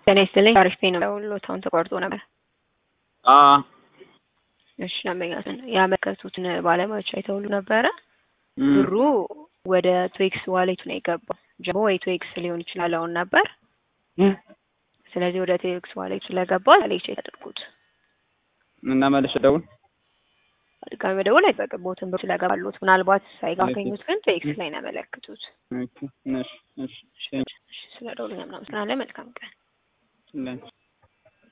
ጤና ይስጥልኝ። አሪፍ ነው። ደውሎታውን ተቋርጦ ነበር። አ እሺ ደንበኛትን ያመለከቱትን ባለሙያዎች አይተውሉ ነበረ። እም፣ ብሩ ወደ ትዌክስ ዋሌቱ ነው የገባው። ጀሞ ወይ ትዌክስ ሊሆን ይችላል አሁን ነበር። እም፣ ስለዚህ ወደ ትዌክስ ዋሌቱ ስለገባ ሌች ያደርጉት እና መልሼ ደውል። ድጋሚ መደወል አይጠበቅቦትም። ብሩ ስለገባሉት ምናልባት ሳይጋገኙት ግን ትዌክስ ላይ ነው ያመለክቱት። ኦኬ፣ እሺ፣ እሺ፣ እሺ፣ ስለ ደውሉ ምናምን መልካም ቀን ለንች